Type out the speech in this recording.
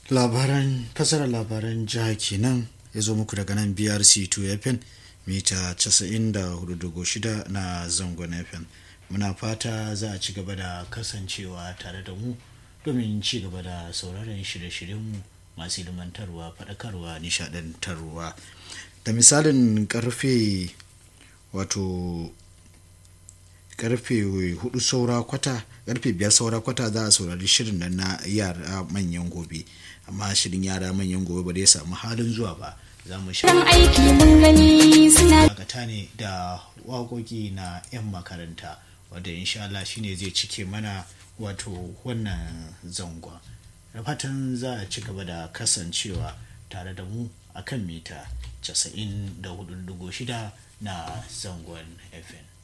labaran fasarar labaran jiha kenan ya zo muku daga nan brc 2 fm mita 94.6 na zangon fm muna fata za a ci gaba da kasancewa tare da mu domin ci gaba da sauraron shirye-shiryenmu masu ilimantarwa faɗakarwa nishaɗantarwa da misalin karfe wato karfe hudu saura kwata karfe biyar saura kwata za a saurari shirin nan na yara manyan gobe amma shirin yara manyan gobe ba zai samu halin zuwa ba za mu shi aiki mun gani suna dakata ne da waƙoƙi na 'yan makaranta wadda insha Allah shine zai cike mana wato wannan zangon da fatan za a ci gaba da kasancewa tare da mu akan mita 94.6 na zangon fm